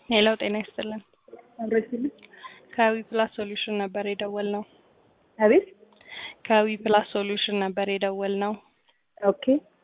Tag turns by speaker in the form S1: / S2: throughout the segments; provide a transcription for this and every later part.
S1: ሄሎ ጤና ይስጥልን።
S2: አብረችልኝ
S1: ከዊ ፕላስ ሶሉሽን ነበር የደወል ነው።
S2: አቤት
S1: ከዊ ፕላስ ሶሉሽን ነበር የደወል ነው።
S2: ኦኬ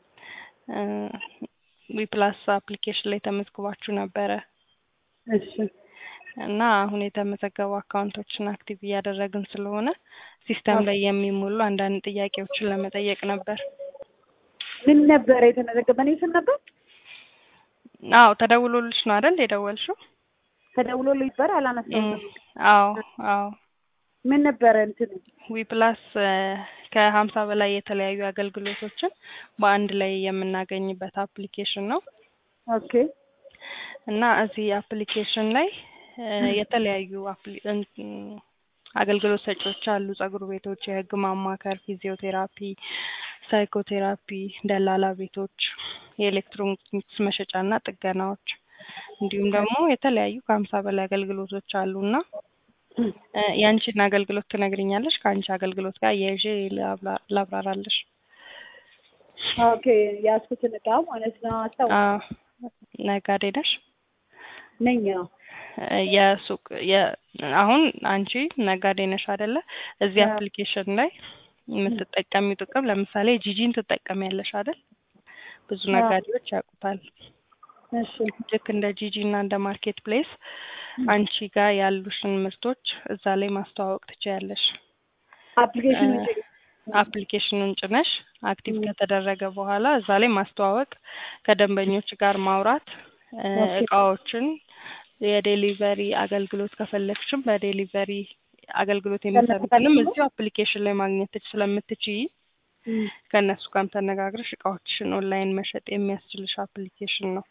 S1: ዊ ፕላስ አፕሊኬሽን ላይ ተመዝግባችሁ ነበረ
S2: እሺ
S1: እና አሁን የተመዘገቡ አካውንቶችን አክቲቭ እያደረግን ስለሆነ ሲስተም ላይ የሚሞሉ አንዳንድ ጥያቄዎችን ለመጠየቅ ነበር።
S2: ምን ነበረ የተመዘገበ እኔ ስም ነበር
S1: አዎ ተደውሎልሽ ነው አይደል የደወልሽው?
S2: ተደውሎልኝ ነበር አላነሳሁም
S1: አዎ አዎ
S2: ምን ነበረ እንትኑ
S1: ዊ ፕላስ ከሀምሳ በላይ የተለያዩ አገልግሎቶችን በአንድ ላይ የምናገኝበት አፕሊኬሽን ነው
S2: ኦኬ
S1: እና እዚህ አፕሊኬሽን ላይ የተለያዩ አፕሊ- እንትን አገልግሎት ሰጪዎች አሉ። ጸጉር ቤቶች፣ የህግ ማማከር፣ ፊዚዮቴራፒ፣ ሳይኮቴራፒ፣ ደላላ ቤቶች፣ የኤሌክትሮኒክስ መሸጫና ጥገናዎች እንዲሁም ደግሞ የተለያዩ ከሀምሳ በላይ አገልግሎቶች አሉና የአንቺን አገልግሎት ትነግሪኛለሽ? ከአንቺ አገልግሎት ጋር አያይዤ ላብራ- ላብራራለሽ።
S2: ኦኬ የያዝኩትን እቃ ማለት ነው አስታው
S1: አዎ፣ ነጋዴ ነሽ?
S2: ነኝ አዎ
S1: የሱቅ የ- አሁን አንቺ ነጋዴ ነሽ አይደለ? እዚህ
S2: አዎ።
S1: አፕሊኬሽን ላይ የምትጠቀሚው ጥቅም ለምሳሌ ጂጂን ትጠቀሚያለሽ አይደል? ብዙ
S2: አዎ።
S1: ነጋዴዎች ያውቁታል።
S2: እሺ
S1: ልክ እንደ ጂጂ እና እንደ ማርኬት ፕሌስ አንቺ ጋር ያሉሽን ምርቶች እዛ ላይ ማስተዋወቅ ትችያለሽ።
S2: አፕሊኬሽን
S1: እ- አፕሊኬሽኑን ጭነሽ አክቲቭ ከተደረገ በኋላ እዛ ላይ ማስተዋወቅ፣ ከደንበኞች ጋር ማውራት፣ እ፣
S2: ኦኬ።
S1: እቃዎችን የዴሊቨሪ አገልግሎት ከፈለግሽም በዴሊቨሪ አገልግሎት የሚሰሩትንም
S2: ከፈለግሽ?
S1: እዚሁ አፕሊኬሽን ላይ ማግኘት ትች- ስለምትችይ ከእነሱ ጋርም ተነጋግረሽ እቃዎችሽን ኦንላይን መሸጥ የሚያስችልሽ አፕሊኬሽን ነው።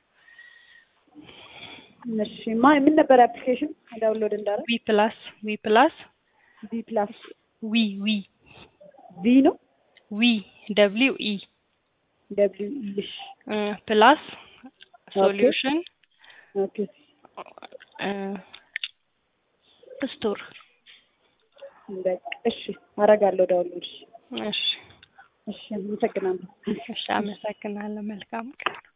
S2: እሺ ማ ምን ነበረ አፕሊኬሽን ዳውንሎድ እንዳደረግ
S1: ዊ ፕላስ ዊ ፕላስ
S2: ቢ ፕላስ
S1: ዊ ዊ
S2: ቢ ነው
S1: ዊ ደብሊው ኢ
S2: ደብሊው ኢሽ
S1: ፕላስ ሶሉሽን
S2: ኦኬ
S1: ስቶር
S2: በቃ እሺ አደርጋለሁ ዳውንሎድ
S1: እሺ
S2: እሺ አመሰግናለሁ
S1: እሺ አመሰግናለሁ መልካም ቀን